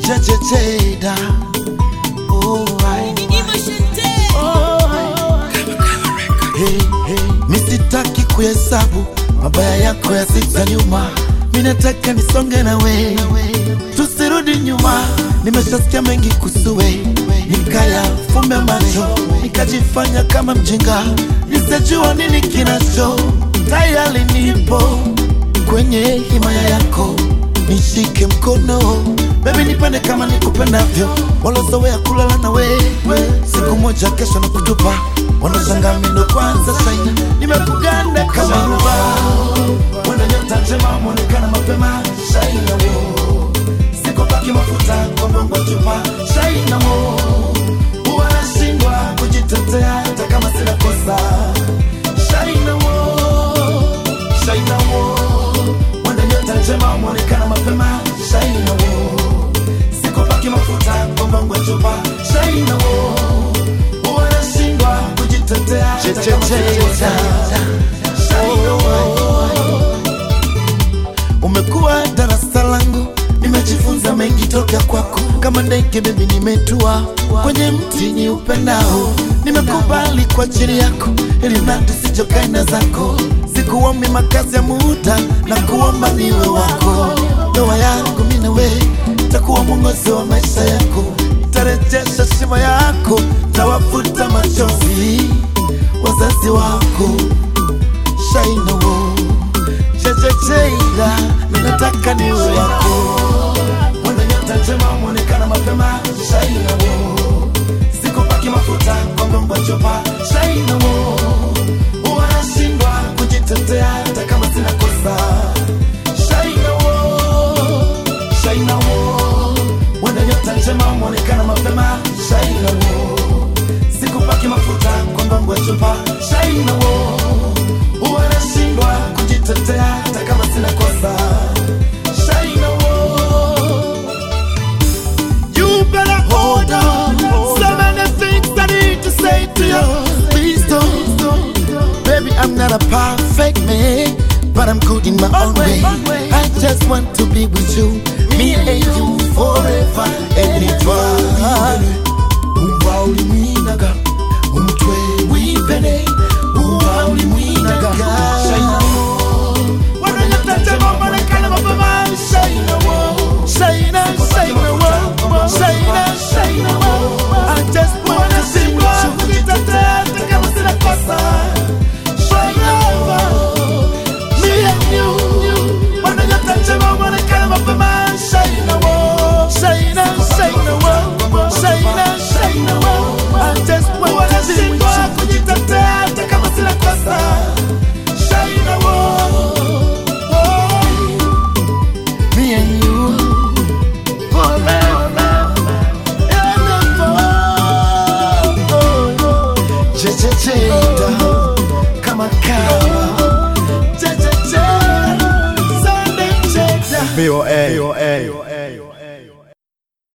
Jejejeda. Oh, I. Oh, I. Hey, hey. Misitaki kuhesabu mabaya yako ya siku za nyuma, minataka nisonge na we, tusirudi nyuma. Nimeshasikia mengi kusuwe, nikaya fumbe macho, nikajifanya kama mjinga, nisijua nini kinacho. Tayari nipo kwenye himaya yako, nishike mkono Baby nipende kama nikupendavyo, walozoea kulala na wewe, siku moja kesho na kutupa, wanashangaa mimi ndo kwanza shaina, nimekuganda kama ruba, wana nyota njema, mwonekana mapema, shaina wo, sikopaki mafuta kwa bongo chupa, shaina wo, huwa nashindwa kujitetea hata kama sina kosa, shaina wo, shaina wo, wana nyota njema, mwonekana mapema, shaina wo sikopaki mafuta kwa bongo chupa, shaina wo, huwa nashindwa kujitetea hata kama sina kosa, shaina wo umekuwa darasa langu, nimejifunza mengi toka kwako. Kama ndege bebi, nimetua kwenye mti ni upendao, nimekubali kwa ajili yako, ili mradi sijokaina zako. Sikuombi makazi ya muda na kuomba niwe wako. Ndoa yangu mimi na wewe takuwa mwongozo wa maisha yako, tarejesha shima yako, tawafuta machozi wazazi wako shaina wo chechecheila ninataka niwe wako mwana nyota njema mwonekana mapema shaina wo sikopaki mafuta kwa mbongo chupa shaina wo huwa nashindwa kujitetea hata kama sina kosa shaina wo shaina wo mwana nyota njema mwonekana mapema shaina wo sikupaki mafuta kwa mbongo chupa shaina wo huwa nashindwa kujitetea hata kama sina kosa shaina wo You better hold on. So many things I need to say to you. Please don't. Baby, I'm not a perfect man, but I'm good in my own way. I just want to be with you, me and you forever and ever. Umva ulimwinaga, umutwe w'imbere, umva ulimwinaga. Shaina wo, wananyota njema mwonekana mapema. Shaina wo, shaina, shaina wo, shaina, shaina wo. I just wanna see you kujitetea hata kama sina kosa. Shaina wo, me and you, wananyota njema mwonekana mapema. Shaina wo, shaina, shaina wo, shaina, shaina wo. I just wanna see you kujitetea hata kama sina kosa. Shaina wo, oh, me and you forever and ever. Chechecheda kama kawa, chechecheda, Sunday cheda. BOS